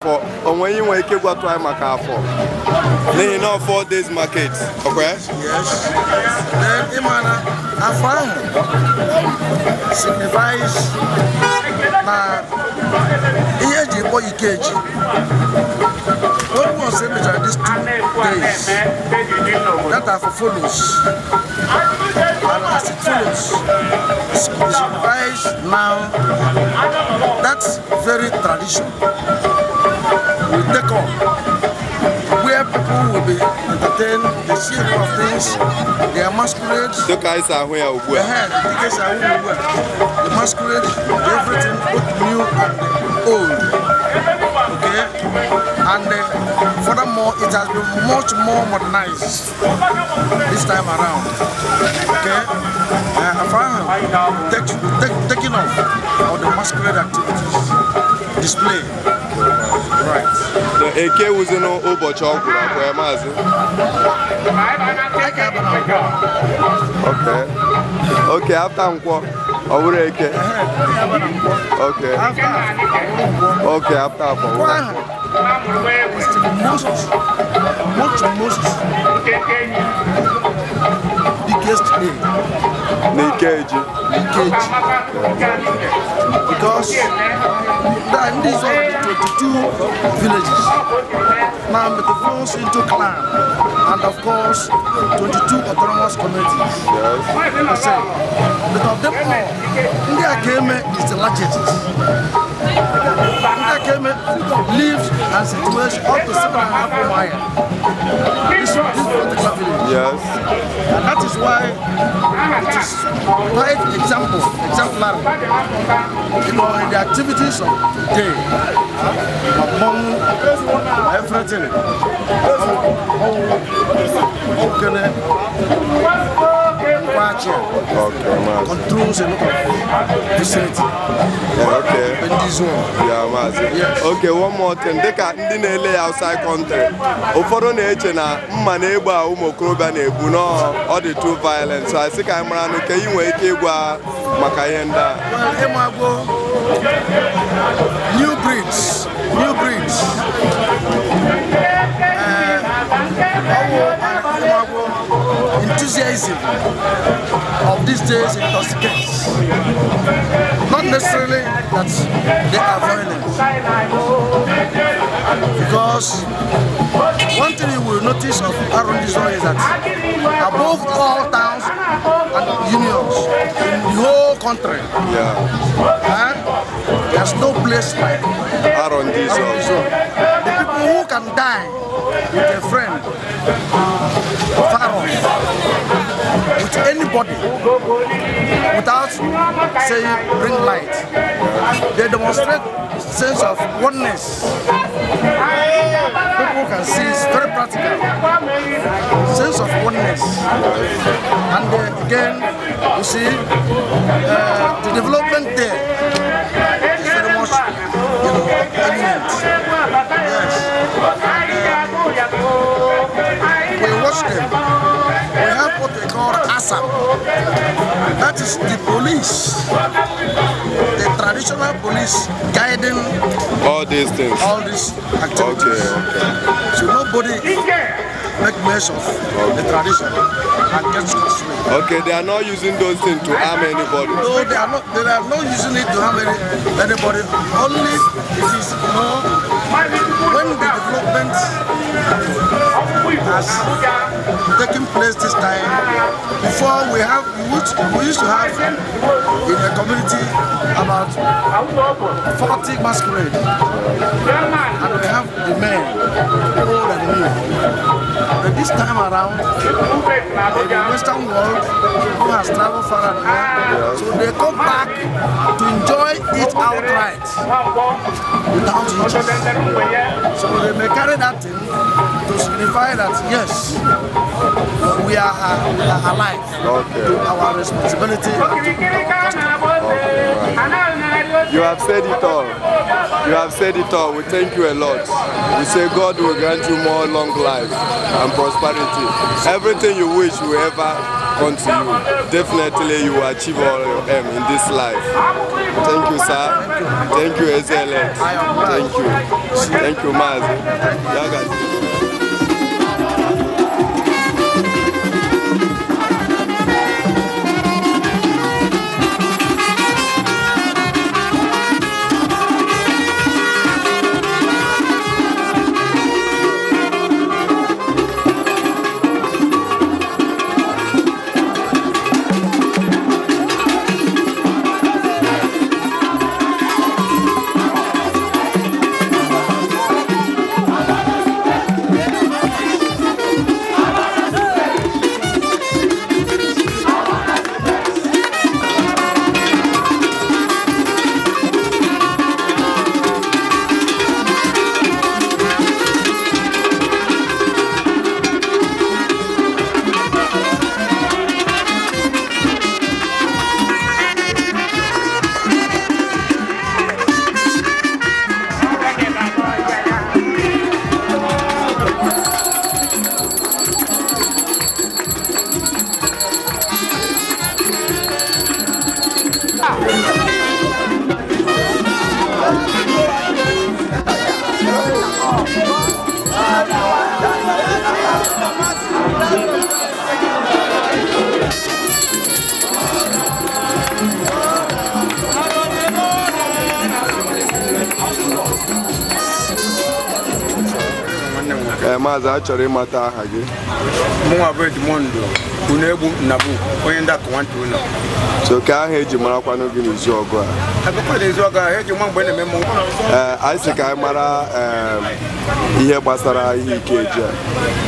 afọ onwe ihe nwere ike ịgwatụ anyị maka afọ n'ihi na four days market ọkwa ya Yes. Then ịmana afọ ahụ signifies na ihe eji kpọ Ikeji when once emechara these two days that afọ follows and as it follows it signifies now that very tradition will take on where people will be entertained, they see a lot of things, they are masquerade. dịka anyị si ahụ ya ugbu a Ahead, the tickets are everywhere. The masquerade, everything, both new and old. Okay? And uh, furthermore, it has been much more modernized this time around. Okay? Uh, Afaham take, take, taking off of the masquerade activities, display. Right. Na eke wuzi n'ụbọchị ọ gwụrụ akwa ya maazị I can have an okay okay after nkwọ ọ bụrụ eke okay okay after afọ Wow. It's the most, most, most biggest day n'ikeji in cage because that these are the 22 villages now metamorphosed into clan and of course 22 autonomous communities. yes I say, but of them all, ndị Akeme is the largest. Ndị Akeme lives and situates up to seven and a half mile. This, this particular village. yes And that is why it is quite example, exemplary, you know, in the activities of the day, among everything. Okene, Kwacha, okay maazị controls a lot of vicinity okay in this zone. ya maazị Yes. okay one more thing dịka ndị na-ele ya outside country ụfọdụ na-eche na mma na egbe a ụmụ okorobịa na-ebu nọọ ọ dị too violent so anyị sị ka anyị mara nụ ka ị nwee ike ịgwa maka ihe ndị a Well, Imago, new breeds, new breeds. Uh, Imago, enthusiasm of these days intoxicates. Not necessarily that they are violent. Because one thing you will notice of Arundisol is that above all towns and unions in the whole country, ya Huh? There's no place like arọ ndị izu Arundisol. The people who can die with a friend, far off, with anybody, without saying bring light. They demonstrate sense of oneness. People can see it's very practical. Sense of oneness. And uh, again, you see, uh, the development there is very much, you know, eminent. Yes. We watch them. We have what they call ASAP. That is the police, the traditional police guiding all these things all these okay activities. okay So nobody make mess of the tradition and get scot-free. okay they are not using those things to harm anybody No, they are not. They are not using it to harm any, anybody. Only it is, you know, when the development has taken place this time. Before we have, we used, we used to have in a community about 40 masquerade, and we have the men, old and new. But this time around, in the Western world, who has traveled far and near, so they come back to enjoy it outright without hitches. So they may carry that thing to signify that yes, we are, uh, we are alive Okay. to our responsibility and to our custom. You have said it all. You have said it all. We thank you a lot. We say God will grant you more long life and prosperity. Everything you wish will ever second to you. Definitely you will achieve all your aim in this life. Thank you, sir. Thank you, Excellent. Thank you. Thank you, Mazi. Yeah, guys. Ee, Maazị achọrọ ịmata aha gị mụnwa bụ edimondo unu egbu nnabu onye ndị akụ nwata ụlọ so ka aha eji marakwanụ gị n'izu ọgụ a akụkọ na izu ọga eji nwa mgbe na-eme mmọnwụ ee anyị sị ka anyị mara em, ihe gbasara ihe ikeji a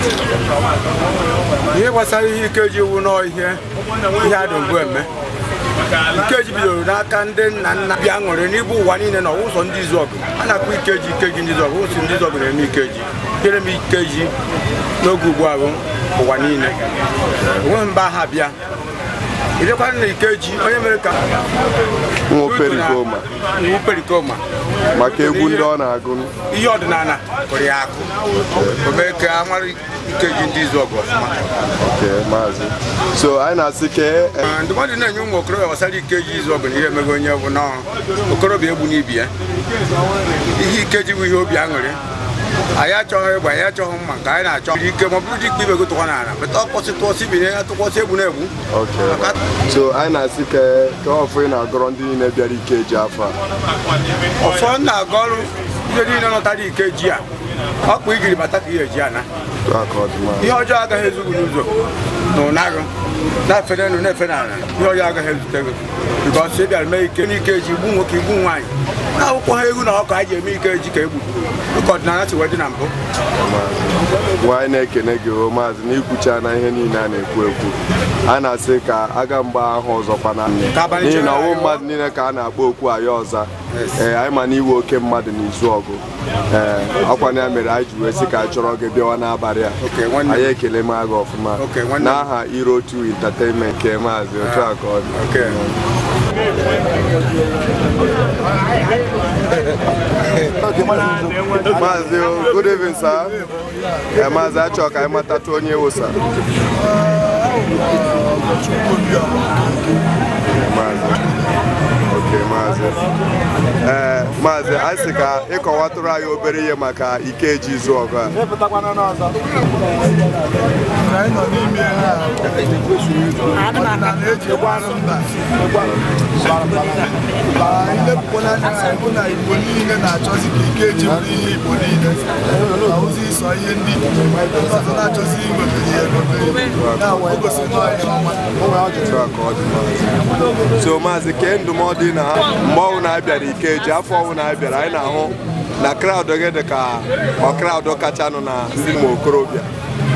ihe gbasara ihe ikeji iwu nọ ihe ihe adị mgbe eme ikeji bidoro n'aka ndị nna nna bịa ṅụrị n'ibu ụwa niile na ụzọ ndị izu ọgụ a na-akpọ ikeji ikeji ndị izu ọgụ ụsụ ndị izu ọgụ na-eme ikeji kere m ikeji n'oge ugbu a bụ ụwa niile onweghị mba ha bịa idekwana na ikeji onye mere ka nwa perikoma iwu perikoma maka egwu ndị ọ na-agụ ihe ọdịnala kụrụ ya akụ o mee ka a mara ikeji ndị izu ọgụ ọfụma nke maazị so anyị na-asị ka e- Ee, ndụmọdụ na-enye ụmụ okorobịa gbasara ikeji izu ọgụ na ihe emego onye bụ nọọ okorobịa egbu n'ibi ya ihe ikeji bụ ihe obi aṅụrị anyị achọghị egbe anyị achọghị mma nke anyị na-achọ iri ike ma ọ bụrụ dị ikpe ibe gị tụkwa n'ala beta ọkpọsị tụọsị bi ya tụkwasị egbu na-egbu ok Maka- so anyị na-asị ka ka ọfụ ị na-agọrọ ndị niile bịara ikeji afọ a ọfọ m na-aga ọrụ ihe niile nọtara ikeji a ọkpụ ijiri bata ka ihe eji ana Otu a ka ọ dị maazị. ihe ọjọọ agaghị ezu gị n'ụzọ na ụnagụ na-efe n'elu na-efe n'ala ihe ọjọọ agaghị ezute gị bikọs ị bịara mee ike n'ike ji igbu nwoke igbu nwaanyị na akwụkwọ ha egwu na ọka anyị ji eme ike ji ka egbu dịka ọdịnala si wee dị na mbụ nwa anyị na-ekene gị o maazị n'ikwucha na ihe niile a na-ekwu ekwu a na-asị ka aga mgba ahụ ọzọkwa na Ka abalị n'ihi na chere ọwụ anyị mmadụ niile ka a na-akpọ okwu ayọ ọza ee anyị ma na iwe oke mmadụ n'izu ọgụ ee ọkwa na ya mere anyị ji wee sị ka anyị chọrọ gị bịawa n'abalị a Okay, nwanne m. anyị ekele m gị ọfụma Okay, nwanne m. n'aha irotu entertainment nke maazị otu a ka ọ dị Okay. maazị o, good evening sir ee maazị achọ ka anyị matatụ onye wụsa maazị oke maazị ee maazị anyị sị ka ịkọwatụrụ anyị obere ihe maka ikeji izu ọgụ a anyị nọ n'ime ihe a ọdịnala eji egbu anụ mba ma ilepụkwana anya ha bụ na igbo niile na-achọzi ka ike eji bụrụ ihe igbo niile na ozi ịsọ ihe ndị ndị ọzọ na-achọzi iweta ihe ewere ya wee gosi na ọdị mma Otu a ka ọ dị maazị. so maazị kee ndụmọdụ ị na ha mgbe ọwụ na-abịara ikeji afọ ọwụ na-abịara anyị na-ahụ na kraụd gị dị ka ọ kraụd kachanụ na ndị ụmụ okorobịa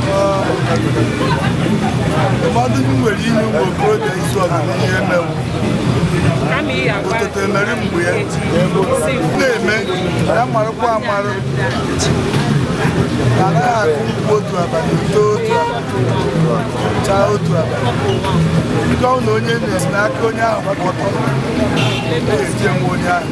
ụfọdụ ndị nwere inye ụmụ okorobịa izu ọgụ ihe mewu kama ị agwa ụtụtụ emere mgbe ya na-eme ya marụkwa amarụ anaghị akụ mkpu otu abalị too otu abalị chaa otu abalị nke ọ na onye na-esi n'aka onye ahụ gbakọtọ na-eji enwe onye ahụ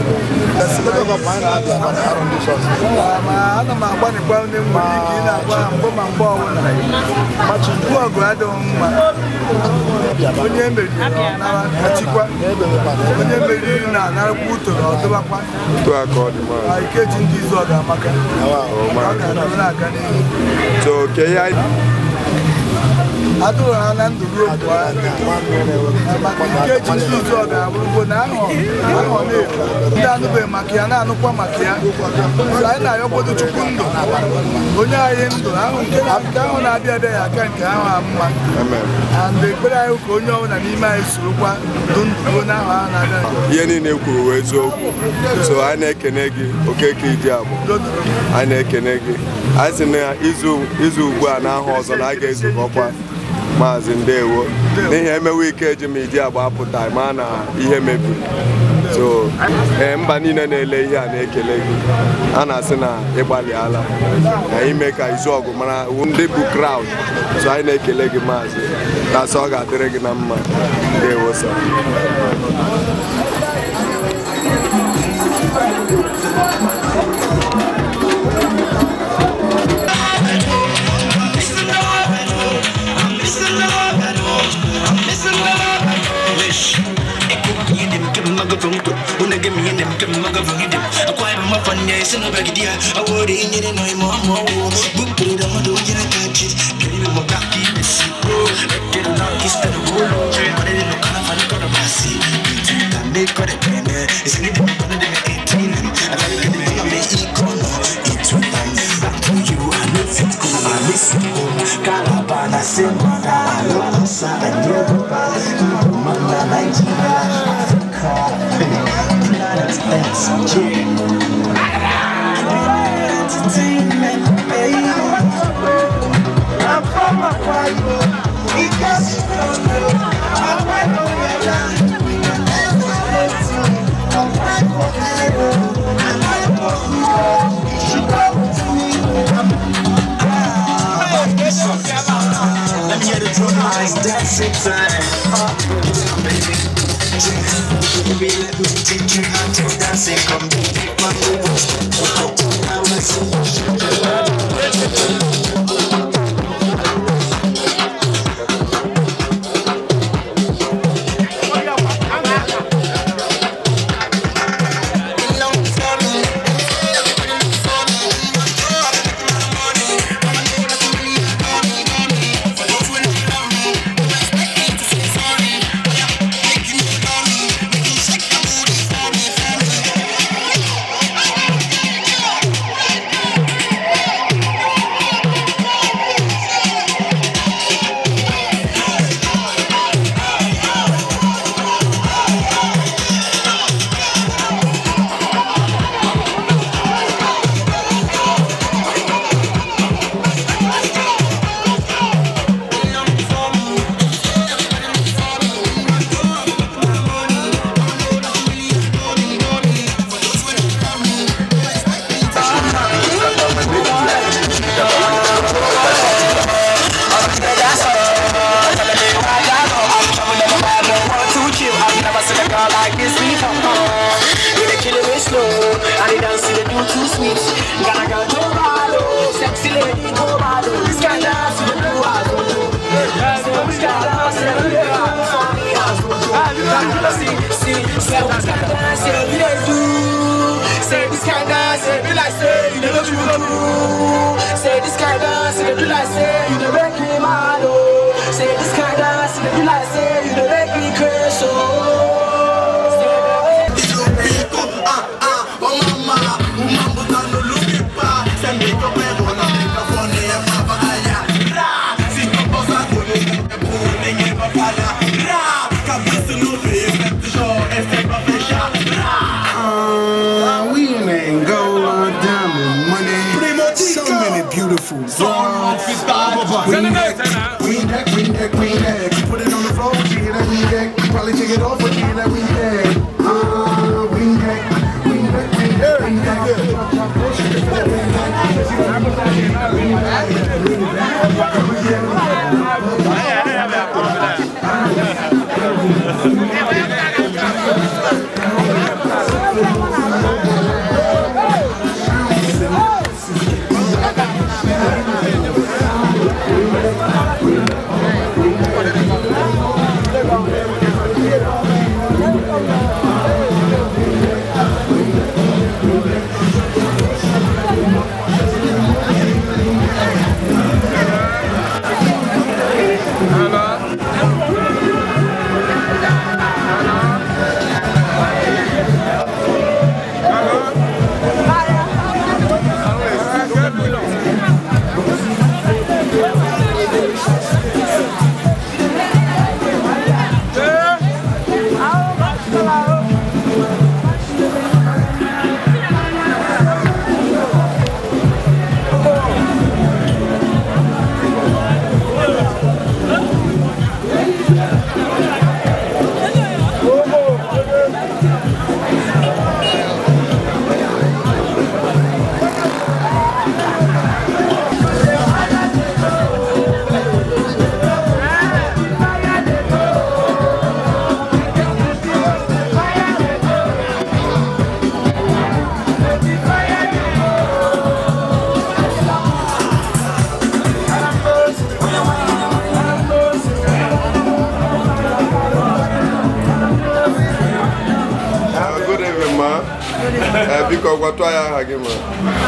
ma ana m agbanịkwa onye m nwere ike ị na-agwa ha mbụ ma mgbe ọbụla mgbu ọgụ adịghị mma onye meriri nara kachikwa onye meriri na-anarakwa utoro ọdụbakwa otu a ka ọ dị maazị ma ikeji ndị izu ọ ga-amaka ọ ga-adịrị na-aga n'ihu so ke ihe anyị adụrụ ha na ndụ ruo mgbe ahụ maka ikeji ndị izu ọ ga-abụrụgo na ahọ ahọ na-efu ndị anụbeghị maka ya na-anụkwa maka ya so anyị na-ayọkwodo chukwu ndụ onye anyị ndụ ahụ nke na- nke ahụ na-abịa abịa ya aka nke ahụ a mma amen and ekpere anyị ka onye ọbụla n'ime anyị sorokwa ndụ ndụ ruo n'ahụ ahụ na-abịa ihe niile e kwuru wee eziokwu so anyị na-ekene gị okeke iji agbụ anyị na-ekene gị anyị sị na izu izu ugbu a n'ahụ ọzọ na a ga-ezukọkwa maazị ndewo n'ihi emewe ike eji m iji agba apụta ma na ihe mebiri so ee mba niile na-ele ihe a na-ekele gị a na-asị na ịgbalịala na ime ka izu ọgụ mara ndị bụ kraụd so anyị na-ekele gị maazị tasị ọ ga-adịrị gị na mma ndewo sa Calabana, semana, alosa, Yoruba, Mana, Nigeria, Africa, Planet X, Entertainment, baby. I'm from Hawaii, because you don't know, I went on your line. We can never let you, I'm back for ever. I'm back for you, you should go to me. I'm let me hear the drum lines dancing time. Uh, baby. Baby, let me take you out to dancing. Come take my moves. I wanna see you. Say this kind of say be like say you never do do. Say this kind of say be like say you never make me mad oh. Say this kind of say be like say you never make me crazy oh. Uh, we in that gold diamond money. So many beautiful girls. Queen deck, queen deck, queen deck, queen deck. You put it on the floor, she hear that queen deck. You probably take it off, but she hear that queen deck. Uh, queen deck, queen deck, queen deck, queen deck. gwatụ anyị aha gị ma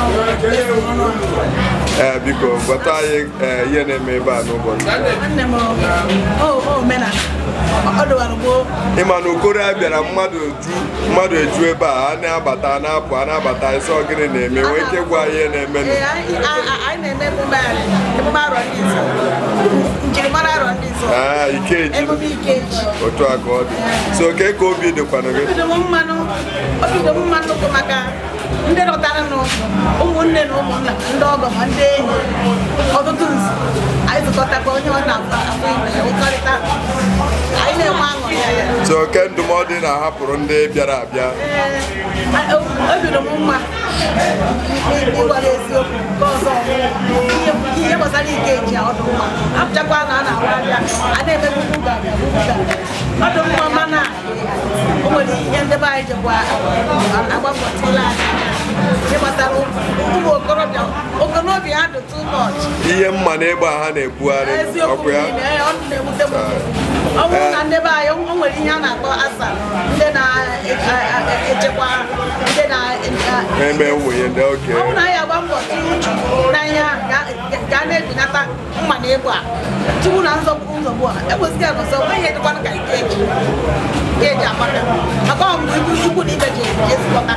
ee biko gwatụ anyị ee, ihe na-eme ebe a n'ụbọchị nwanne m o omenala ọ dụwara gboo ịma na okoro a bịara mmadụ ju mmadụ eju ebe a a na-abata a na-apụ a na-abata ịsọ gịnị na-eme nwee ike gwa ihe na-emenụ Ee, anyị a- a- anyị na-eme emume anyị, emume arọ ndị nsọ njirimara arọ ndị nsọ aa ikeji emume ikeji otu a ka ọ dị so ke ka obi dịkwanụ gị obido m mmanụ obido m mmanụ bụ maka ndị lọtara nụ ụmụnne na ụmụnna ndị ọgọ ma ndị enyi ọtụtụ nzu anyị zụkọtakwa onye ọ na-afụ afụ ibe ya ụkọrịta anyị na-enwe aṅụrị ya so ke ndụmọdụ ị na-ahapụrụ ndị bịara abịa Ee, obido m mma ịgwara eziokwu nke ọzọ ihe ihe gbasara ike eji ya ọdụ mma apụchakwa na a na-awa abịa a na-emegbugbu ga-abịa ọdụ mma mana o nwere ihe ndị be anyị jikwa agbapụtala anyị ihe gbasara ụmụ okorobịa okorobịa ha dị too much ihe mma na egbe a ha na-ebugharị eziokwu ọkụ ya niile ee, ọ na-ewute m ọ bụrụ na ndị be anyị o nwere ihe a na-akpọ asa ndị na-echekwa ndị na na-eme nwunye ndị oke ọ bụrụ na anyị agba mbọ tinye uchu n'anya ga a na-ebinata mma na egwu a tupu na nzọgbu nzọgbu a ekwesịghị ya n'ọzọ nweghị edịkwana ka ike eji ike eji amaka maka ọ mgbe ibu ikwu na ibe ji ezukọta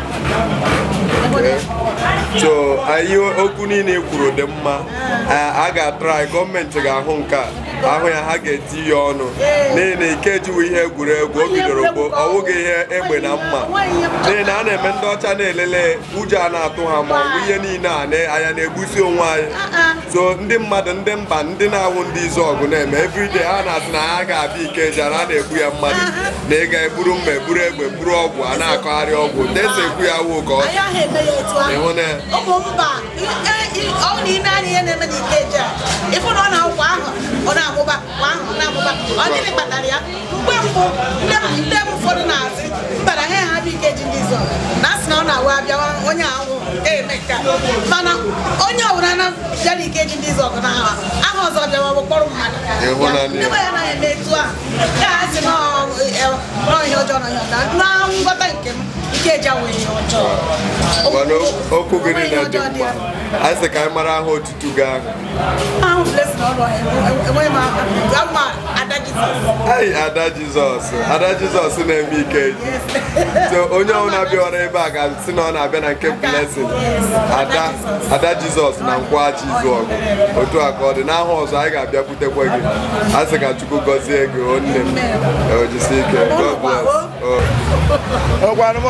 so anyị okwu niile i kwuru dị mma a ga-atrai gọọmenti ga-ahụ nke a ahụ ya ha ga-eti ya ọnụ n'ihi na ike ejiwo ihe egwuregwu o bidoro gboo ọ wụghị ihe egbe na mma n'ihi na a na-eme ndị ọcha na-elele ụjọ a na-atụ ha ma ọ bụ ihe niile a na- anya na-egbusi onwe anyị so ndị mmadụ ndị mba ndị na-awụ ndị izu ọgụ na-eme everyday ha na-asị na ha ga-abịa ikeja na a na-egbu ya mmadụ na ị ga-eburu mma eburu egbe buru ọgwụ a na-akọgharị ọgwụ desa ekwu ya wụ ka ọ anyị ahụ eme ya etu ahụ ịhụ na ụmụ mba ọ na ime anya ihe na-eme na ikeji a ịfụ na ọ na-akwụkwọ ahụ ọ na-amụba kwa ahụ ọ na-amụba ọ gịnị kpatara ya mgbe mbụ ndị m ndị m ụfọdụ na-asị mbara ha ha bụ ikeji ndị zọ na asị na ọ na-awa abịawa onye ahụ eme nka mana onye ọbụla na bịa na ikeji ndị zọ na aha aha ọzọ bịawa bụ kpọrọ mmadụ Ịhụnanya. ndị be ya anaghị eme etu a ya asị na ọ- ọ- na ihe ọjọọ na ihe ọjọọ na nghọta nke m ikeji awụghị ihe ọjọọ mana okwu gị Onweghị niile dị ọjọọ dị mma ya. anyị sị ka anyị mara aha otutu gị ahụ ahụ blessing ọrụ enweghị m aka ma ada jizọs Ai, ada jizọs ada jizọs na-eme ikeji so onye ọbụla bịara ebe a ga-asị na ọ na-abịa na nke blessing ada ada jizọs na nkwaghachi izu ọgụ otu a ka ọ dị n'aha ọzọ anyị ga-abịakwutekwa gị a sị ka chukwu gọzie gị o nne m ojisi ike God bless. Oh.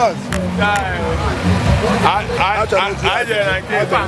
anyị jere na nke ịta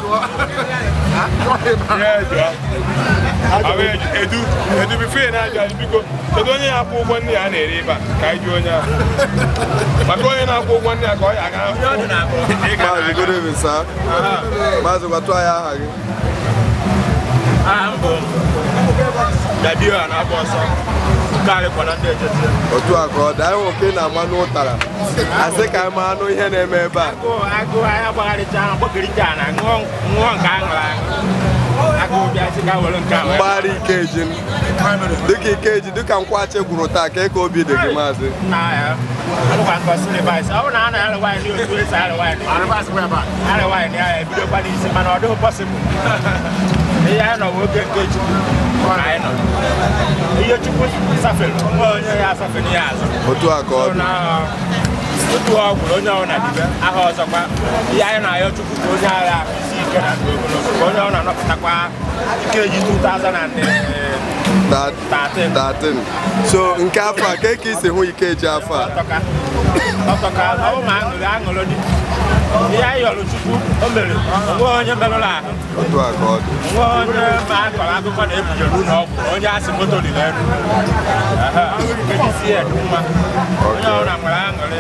Ya jụọ. Ahụ eju- edu edu bifo ị na-ajụ ajụ biko kedu onye na-akwụ ụgwọ nne ya na-ere ebe a ka anyị jụọ onye ahụ maka onye na-akwụ ụgwọ nne ya ka ọ ya aga Maazị good evening sir maazị gwatụ anyị aha gị aha m bụ dadio a na-agba ọsọ karịkwa na ndị echeti otu a ka ọ dị anyị nwoke na-ama n'ụtara asị ka anyị ma anụ ihe na-eme ebe a agụụ agụụ anyị agbagharịcha ahụ gbakọrịta na ṅụọ ṅụọ nke a ṅụrụ aṅụ agụụ bịa sị ka were nke a wee mgbagharị ikeji dịka ikeji dịka nkwachi gwuru taa ka ka obi dị gị maazị na ya alụkwa nke ọsị rịvaịsị ọ bụrụ na a na-arị nwaanyị ndị otu esi arị nwaanyị arị nwaanyị ya ebidokwa n'isi mana ọ dịghị pọsịbụl ihe anyị nọ bụ oge nke chukwu ka anyị nọ ihe chukwu safere nwa onye ya asafere ya azụ otu a ka ọ dị na otu ọ gwụrụ onye ọbụla dibe aha ọzọkwa ihe anyị na-ayọ chukwu ka onye agha isi ike na ndụ ogologo ka onye ọbụla nọpụtakwa nkeji 2013 Da- 13 so nke afọ a ka ka isi hụ ikeji afọ a ọtọka ọtọka ọ bụ ma aṅụrị aṅụrụ dị ihe anyị yọrọ chukwu o mere onwe onye merụrụ ahụ otu a ka ọ dị nwe onye ma akọrọ akụkọ na ebujere ụlọ ọgwụ na onye asị moto liri elu kedu isi ya dị mma onye ọbụla nwere aṅụrị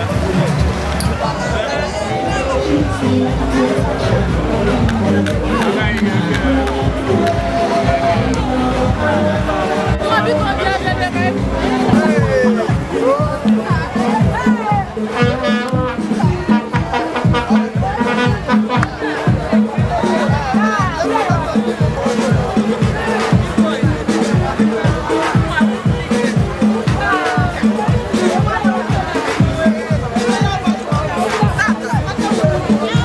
Thank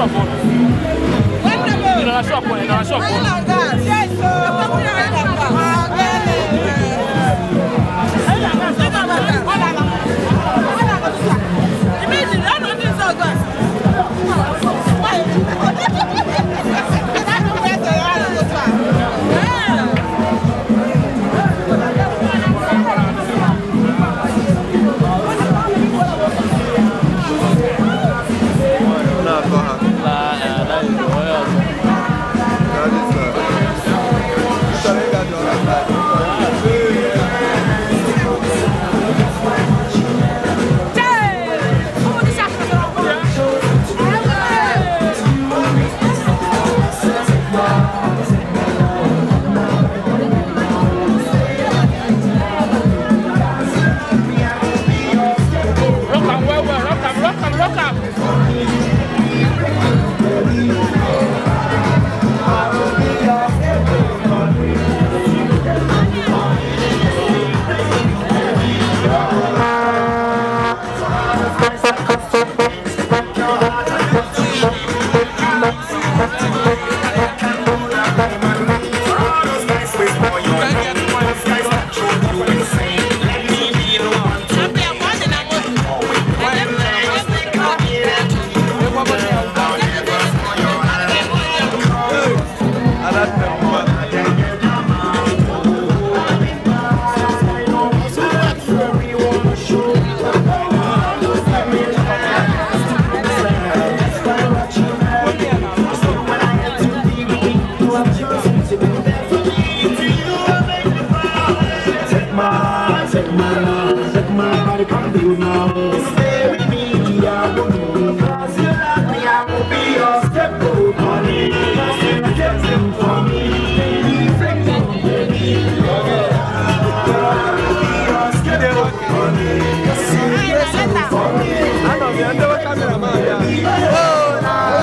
shop ụnụ. Ị nọ na shop ụnụ, ị nọ na shop ụnụ. na-atọ ha That is, uh, chọrọ ịga the other side. Rock am well well, rock am, rock am, rock am. Adanne mma. Anọ m ya ndewe kameraman ya.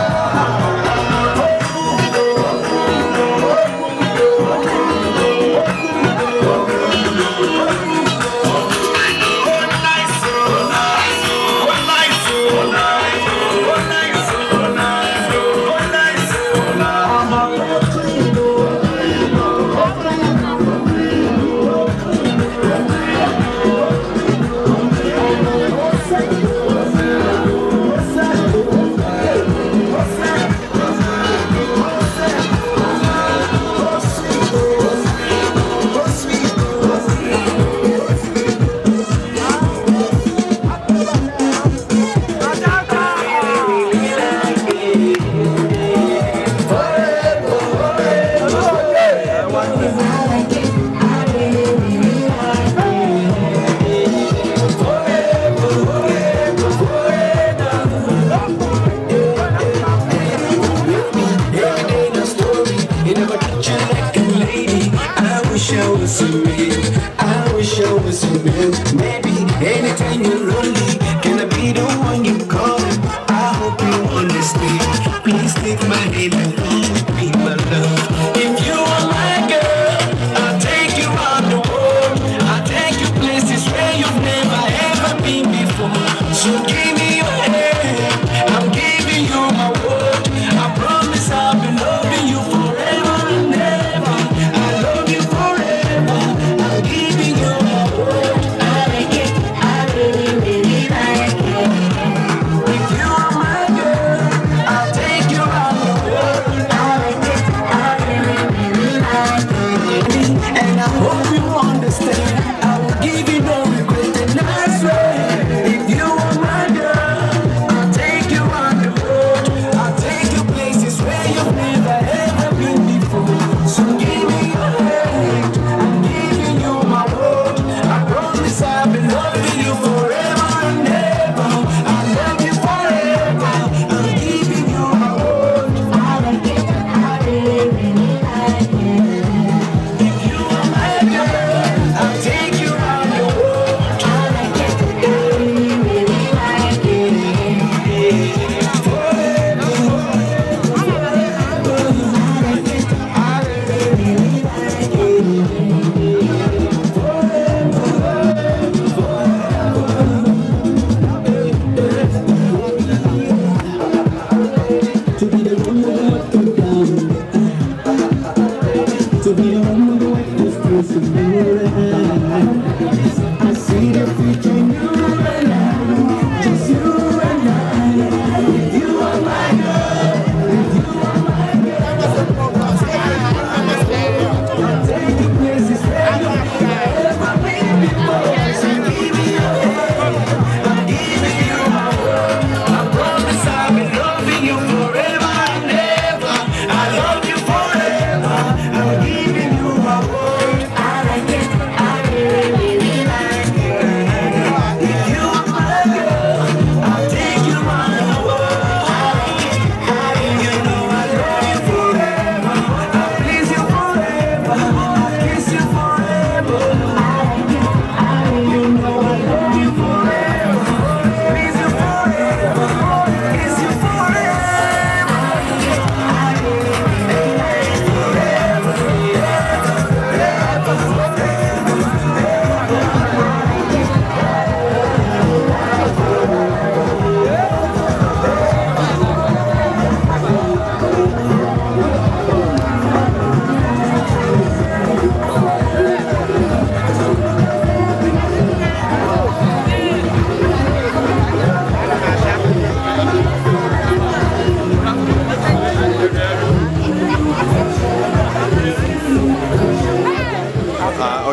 I wish I was a man. I wish I was a man. Maybe anytime you're lonely, can I be the one you call? I hope you understand. Please take my hand and hold me, my love. If you are my girl, I'll take you around the world. I'll take you places where you've never ever been before. So give me your hand. I'm giving you my word. I promise I'll be loving you forever and ever. I love you forever. I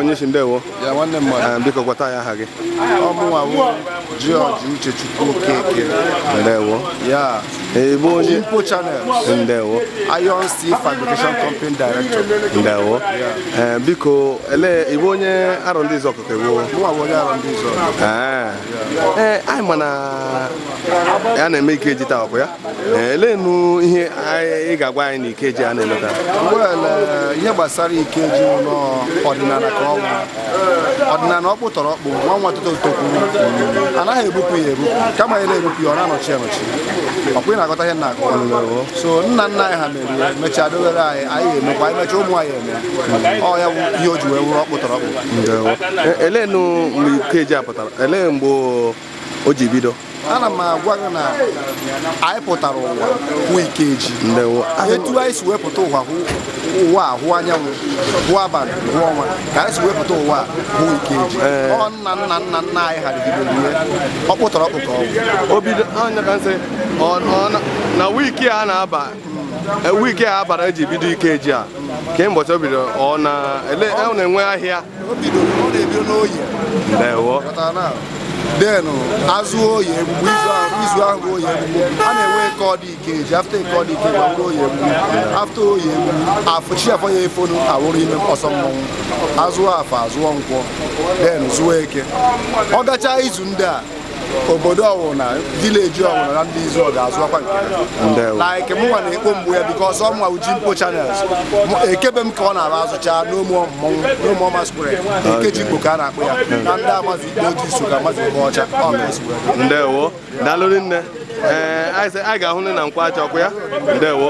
onye si ndewo ya nwanne mmadụ Eh, biko gwata ya aha gị ọmụnwa bụ George Uchechukwu Okeke ndewo ya ịbụ onye Impo Channel ndewo Iron Steel Fabrication Company Director ndewo Eh, biko ele ịbụ onye arọ ndị izu ọkụkọ iwu mụnwa bụ onye arụ ndị izu ọgụ ee anyị ma na ya na-eme ikeji taa ọkụ ya Eh, eleenu ihe anyị- ị ga-agwa anyị na ikeji a na-eme taa well eh, ihe gbasara Ikeji ụlọ ọdịnala ka ọ bụ ọdịnala ọkpụ tọrọ ọkpụ nwa nwa tụtụ tokwuru anaghị ebupụ ya ebupụ kama ya na-ebupụ ya ọ na-anọchi anọchi ọkwa ị na-agọta ihe nna akọ so nna nna anyị ha mere ya mechaa dobere anyị anyị ga-emekwa anyị mechaa ụmụ anyị eme ọ ya bụ ihe o ji wee wụrụ ọkpụ tọrọ ọkpụ ndewo Eh, eleenu mgbe ikeji a pụtara elee mgbe o ji bido ana m agwa gị na anyị pụtara ụwa hụ Ikeji ndewo etu anyị si wepụta ụwa hụ ụwa a hụ anyanwụ hụ abalị hụ ọnwa ka anyị si wepụta ụwa a hụ Ikeji ọ nna nna nna nna anyị ha rigidere ihe ọ kpụtara ọkpụ ka ọ bụ o bido anya ka nsị ọ- ọ na- na wiiki a na-aba eh, wiiki a abara eji bido ikeji a kemgbe o bido ọ na ele ọ na-enwe ahịa o bidoro ọ na-ebido n'oyi ndewo denụ azụ oyi egbugbu izu ahụ izu ahụ bụ oyi egbugbu a na-enwe eke ọdị ikeji afta eke ọdị ike gbawuru oyi egbugbu afta oyi egbugbu afụchi afọ ya efonu awụrụ ime ọsọ mmọnwụ azụọ afọ azụọ nkwọ den zụọ eke ọ gachaa izu ndị a obodo ọwụna vileji ọwụna na ndị izu ọ ga-azụọkwa nke Ndewo. ha like mụnwa na-ekpo mgbu ya bikos ọ mụnwa uji mpo channels Mụ- ekebe m ka ọ na-aba azụcha n'ụmụ mmọnwụ n'ụmụ ọma square ekeji mkpo ka a na-akpọ ya na ndị amazi ikpe ojii so ka amazi ikpe ọcha ọ ka esi wee dị. ndewo daalụrị nne ee anyị sị anyị ga-ahụ nne na nkwa acha ọkụ ya ndewo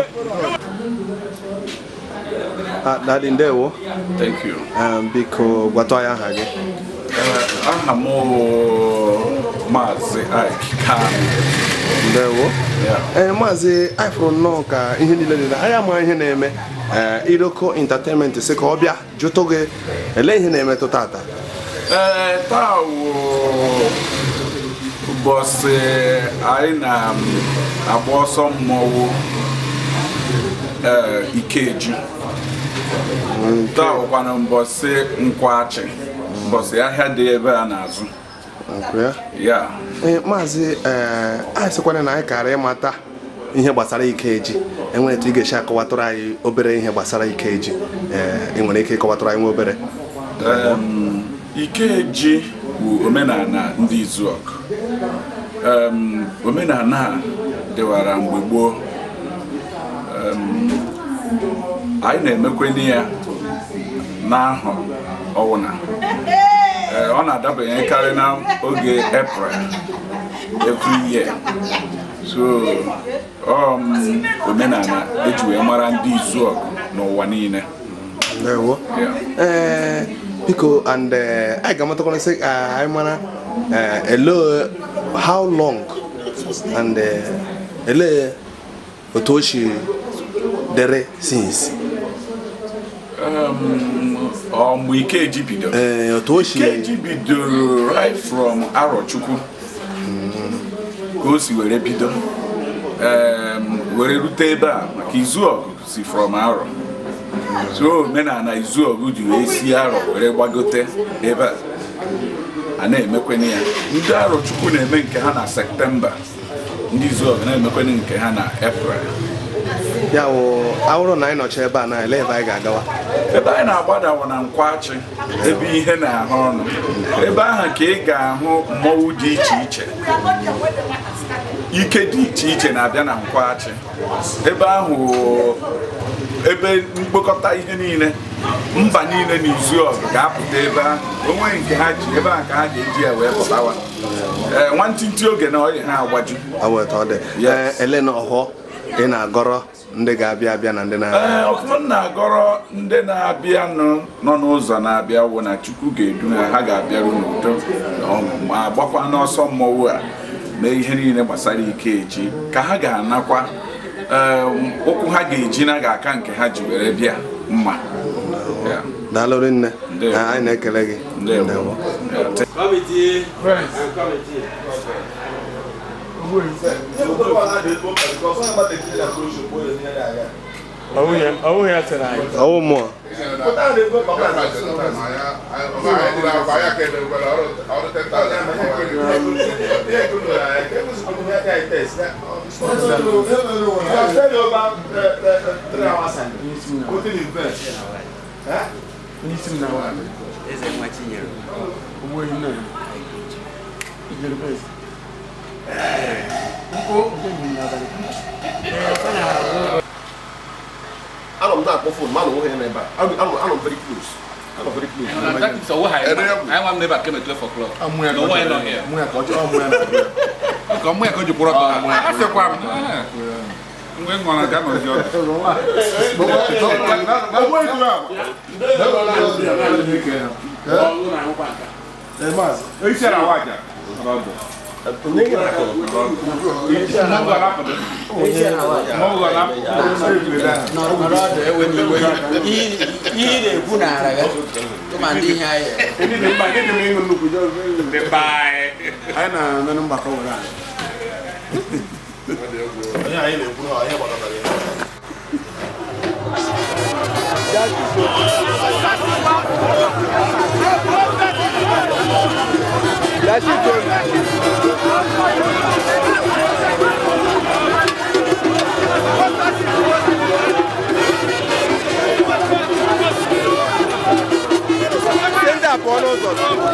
Ah, dadi ndewo Thank you. Eh, biko gwatụ anyị aha gị Eh, aha m bụ Maazị Ike Kanu. ndewo ee maazị anyị fụrụ nnọọ ka ihe niile dị na anyị ama ihe na-eme ee iroko entertainment sị ka ọ bịa jụtụ gị ele ihe na-emetụ tata Ee, taa wụ ụbọchị anyị na-agba ọsọ mmọnwụ ee, Ikeji. Taa wụkwana mbọsị nkwachi mbọsị ahịa dị ebe a na-azụ. Nkụ ya? Ya. ee maazị ee anyị sịkwana na anyị kara ịmata ihe gbasara ikeji enwere etu ị ga-esi akọwatụrụ anyị obere ihe gbasara ikeji ee ị nwere ike ịkọwatụrụ anyị nwa obere Em, Ikeji bụ omenala ndị Izuọkụ. Em, omenala a dịwara mgbe gboo Em, anyị na-emekweni ya n'ahọ ọwụna Ee, ọ na-adabanyekarị na oge April every year so um, omenala eji wee mara ndị Izuọkụ n'ụwa niile ndewo ee biko and eh, anyị ga-amatakwana sị ka anyị mara eh, ele how long and eh, ele otu o si dere since Um, ọ mgbe Ikeji bidoro ee otu o si Ikeji bidoro right from Arọchukwu ka o si were bido um, were rute ebe a maka Izuọgụ si from Arọ so omenala Izuọgụ ji wee si Arọ were gbagote ebe a a na-emekwene ya ndị Arọchukwu na-eme nke ha na Septemba ndị Izuọgụ na-emekwene nke ha na April ya wụ awụrụ na anyị nọcha ebe a na ele ebe anyị ga-agawa ebe anyị na-agbadawa na nkwachi ebe ihe na-ahụ ọnụ ebe ahụ ka ị ga-ahụ mmọnwụ dị iche iche ike dị iche iche na-abịa na nkwachi ebe ahụ ebe mkpokọta ihe niile mba niile na Izuọgụ ga-apụta ebe ahụ onwe nke ha ji ebe ahụ ka ha ga-eji ya wee pụtawa ee nwantịntị oge na ọyị ha agbaju aweta ọ dị ee ele na ọhọ ị na-agọrọ ndị ga-abịa abịa na ndị na ee ọfụma m na-agọrọ ndị na-abịa nọ nọ n'ụzọ na-abịa wụ na Chukwu ga-edu ha ha ga-abịaru n'udo na ọṅụ ma gbakwa n'ọsọ mmọnwụ a mee ihe niile gbasara Ikeji ka ha ga-anakwa ee, ụkwụ ha ga-eji na ga-aka nke ha ji were bịa mma Ya. daalụrị nne Ndewo. Ee, anyị na-ekele gị Ndewo. Ya, ọwụghị ya sịrị anyị ọwụ mmụọ n'isi m na wa Eze nwa Chinyere. ugbo ehi nna ya ijere bes anọ m na-akpọ fon ma anọ nwoke ya n'ebe a anọ anọ m very close anọ very close So what I I want never came at 12 o'clock. amụ ya No one not here. mụ ya ka ọ chọọ ọmụ ya na-abịa Ka mụ ya ka o ji kwụrụ ọtọ. A sịkwa m. Mgbe m nwara ga nọzi ọdụ. Isi ara waja. ihe ị na-ekwu n'ara gị tụma ndị ihe anyị anyị na-anụ mgbakọ were anyị onye anyị na-ekwu na onye gbakọtara ya ndị a pụọ n'ụzọ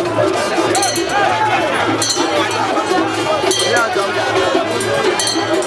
Ihe aja m.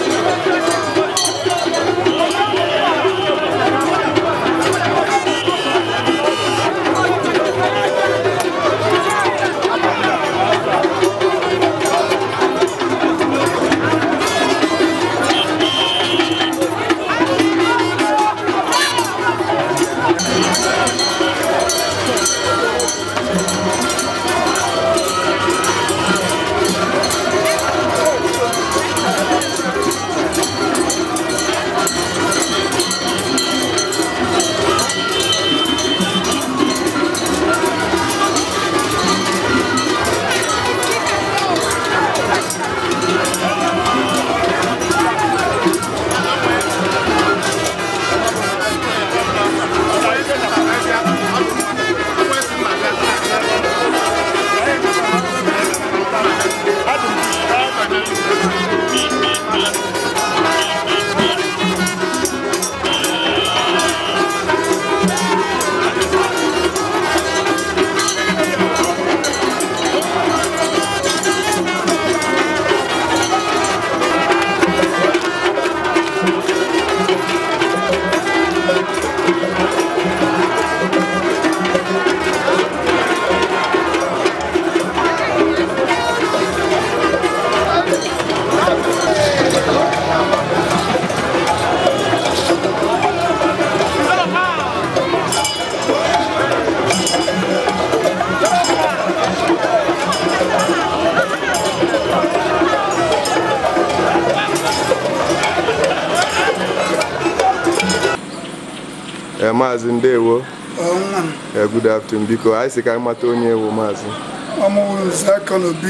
Eh, maazị ndewo Eh, good afternoon biko anyị sị ka anyị mata onye ewu maazị ọmụwụzi aka n'obi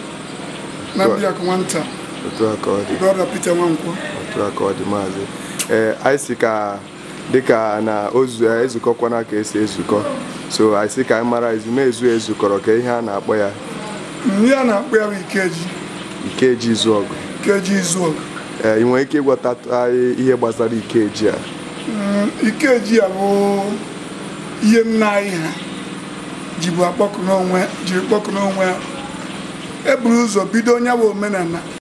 na biak nwata otu a ka ọ dị brọda Peter Nwankwọ otu a ka ọ dị maazị ee anyị sị ka dịka na ozu ezukọkwana ka esi ezukọ so anyị sị ka anyị mara ezumezu ezukọrọ ka ihe a na-akpọ ya ihe a na-akpọ ya bụ ikeji ikeji izu ọgụ ikeji izu ọgụ ee ị nwere ike ịgwọta anyị ihe gbasara ikeji a Mm, ikeji a bụ ihe nna anyị ha jibu akpọkụ n'onwe jiri kpọkụ n'onwe ha eburu ụzọ bido onye bụ omenala